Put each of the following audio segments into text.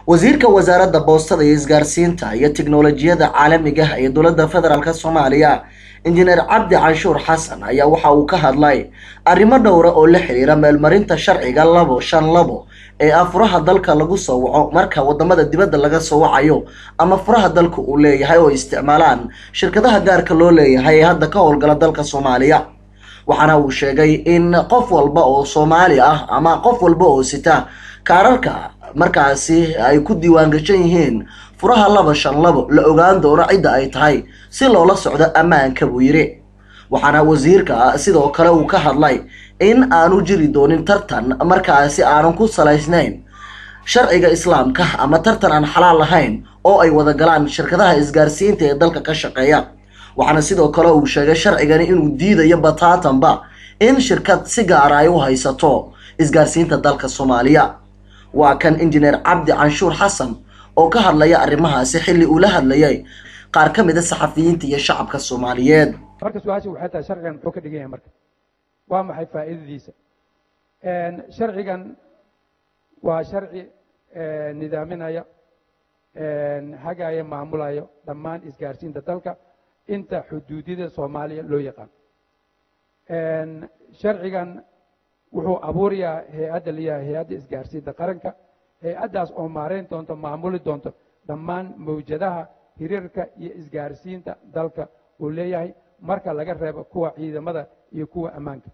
wasiirka wasaaradda boostada iyo isgaarsiinta iyo tiknolojiyada caalamiga ee dowladda federaalk soomaaliya injineer cabdi canshuur xasan ayaa waxa uu ka hadlay arrimo dhowra oo la xiriira meelmarinta sharciga labo shan labo ee ah furaha dalka lagu soo waco marka wadamada dibadda laga soo wacayo ama furaha dalka uu leeyahay oo isticmaalaan shirkadaha gaarka loo leeyahay ee hadda ka howlgala dalka soomaaliya waxaana uu sheegay in qof walba oo soomaali ah ama qof walba oo sita kaararka markaasi ay ku diiwaangashan yihiin furaha laba shan labo la ogaan doono cidda ay tahay si loola socdo ammaanka buu yidhi waxaana wasiirka sidoo kale uu ka hadlay in aanu jiri doonin tartan markaasi aanan ku salaysnayn sharciga islaamka ama tartan aan xalaal lahayn oo ay wada galaan shirkadaha isgaarsiinta ee dalka ka shaqeeya waxaana sidoo kale uu sheegay sharcigani inuu diidayo bataatanba in shirkad si gaara ay u haysato isgaarsiinta dalka soomaaliya waa kan injineer cabdi canshuur xasan oo ka hadlaya arrimahaasi xilli uu la hadlayay qaar ka mid a saxafiyiinta iyo shacabka soomaaliyeed marka su-aasha waxay tahay sharcigan muxuu ka dhigan yahay marka waa maxay faa'iidadiisa sharcigan waa sharci nidaaminaya hagaya maamulayo dhammaan isgaarsiinta dalka inta xuduudida soomaaliya loo yaqaan sharcigan wuxuu abuurayaa hay-adda layahay hay-adda isgaarsiinta qaranka hay-addaas oo maarayn doonto maamuli doonto dhammaan mawjadaha hiriirka iyo isgaarsiinta dalka uu leeyahay marka laga reebo kuwa ciidamada iyo kuwa ammaanka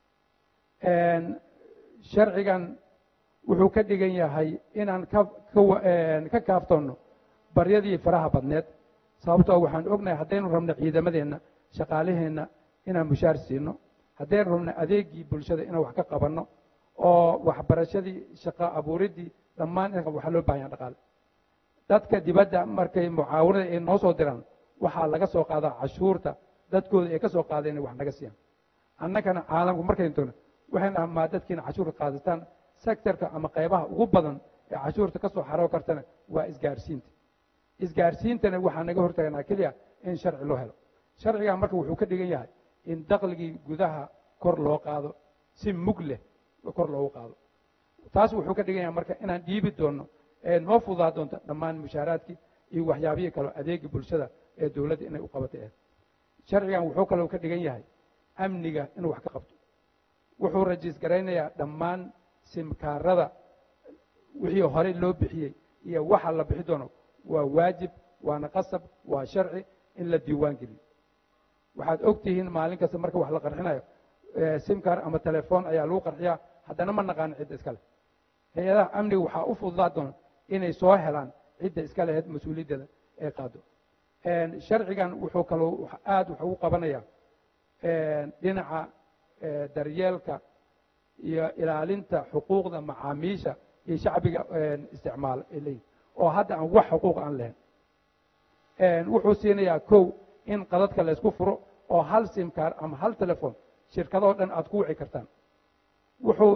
sharcigan wuxuu ka dhigan yahay inaan ka kaaftoonno baryadii faraha badneed sababtoo waxaan ognahay haddaynu rabno ciidamadeenna shaqaalaheenna inaan mushaar siino haddaynu rabno adeegii bulshada inaan wax ka qabanno oo waxbarashadii shaqo abuuriddii dhammaan in waxaa loo bahan yaha dhaqaale dadka dibadda markay mucaawanada ay noo soo diraan waxaa laga soo qaadaa cashuurta dadkooda ay ka soo qaadeen inay wax naga siiyaan annagana caalamku markaynu togno waxaynu amaa dadkiina cashuurka qaadataan sektorka ama qaybaha ugu badan ee cashuurta ka soo xaroo kartana waa isgaarsiinta isgaarsiintana waxaa naga hortaganaa keliya in sharci loo helo sharcigan marka wuxuu ka dhigan yahay in dakhligii gudaha kor loo qaado si mug leh kor loogu qaado taas wuxuu ka dhigan yahay marka inaan dhiibi doonno ee noo fudaa doonto dhammaan mushaaraadkii iyo waxyaabihii kaleo adeegii bulshada ee dowladda inay u qabatay ahed sharcigan wuxuu kaloo ka dhigan yahay amniga inuu wax ka qabto wuxuu rajiis garaynayaa dhammaan simkaarada wixii horey loo bixiyey iyo waxa la bixi doono waa waajib waana qasab waa sharci in la diiwaan geliyo waxaad og tihiin maalin kasta marka wax la qarxinayo simkar ama telefoon ayaa lagu qarxiyaa haddana ma naqaano cidda iska leh hay-adaha amniga waxaa u fududaa doona inay soo helaan cidda iska leheyd mas-uuliyaddeeda ee qaado sharcigan wuxuu kaloo aada wuxuu u qabanayaa dhinaca daryeelka iyo ilaalinta xuquuqda macaamiisha iyo shacbiga isticmaalo ay leeyihin oo hadda aan wax xuquuq aan lahayn wuxuu siinayaa kow in qadadka laysku furo oo hal simkaar ama hal telefon shirkadoo dhan aad ku wici kartaan wuxuu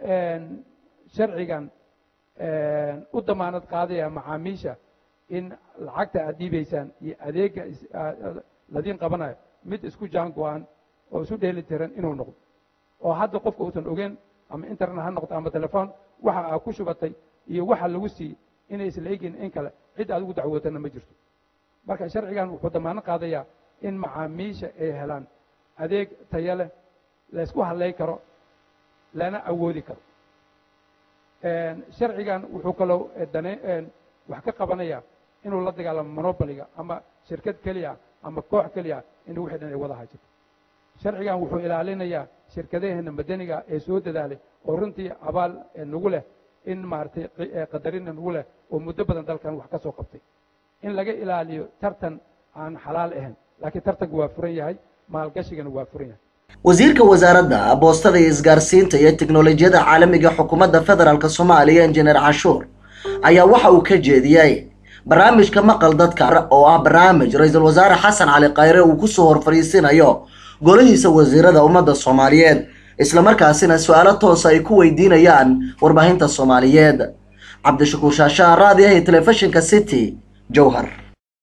sharcigan u damaanad qaadayaa macaamiisha in lacagta aad dhiibaysaan iyo adeega ladiin qabanayo mid isku jaan go-an oo isu dheeli tiran inuu noqdo oo hadda qofka uusan ogeen ama internet ha noqdo ama telefon waxa aad ku shubatay iyo waxa lagu siiyey inay isla egin in kale cid aad ugu dacwootana ma jirto marka sharcigan wuxuu damaanad qaadayaa in macaamiisha ay helaan adeeg tayo leh laysku hadlay karo lana awoodi karo sharcigan wuxuu kaloo dane wax ka qabanayaa inuu la dagaalamo monoboliga ama shirkad keliya ama koox keliya in wixii dhan ay wada hajirto sharcigan wuxuu ilaalinayaa shirkadaheena madaniga ee soo dadaalay oo runtii abaal nagu leh in maaragtay qadarina nagu leh oo muddo badan dalkan wax ka soo qabtay in laga ilaaliyo tartan aan xalaal ahayn laakiin tartanku waa furan yahay maalgashigana waa furan yahay wasiirka wasaaradda boostada iyo isgaarsiinta iyo tiknolojiyada caalamiga xukuumadda federaalk soomaaliya injineer canshuur ayaa waxa uu ka jeediyey barnaamijka maqal dadka oo ah barnaamij ra-iisul wasaare xasan cali khayre uu kusoo hor fadhiisinayo golihiisa wasiirada ummadda soomaaliyeed islamarkaasina su-aalo toosa ay ku weydiinayaan warbaahinta soomaaliyeed cabdishakuur shaashaa raadiyaha iyo telefishinka city jowhar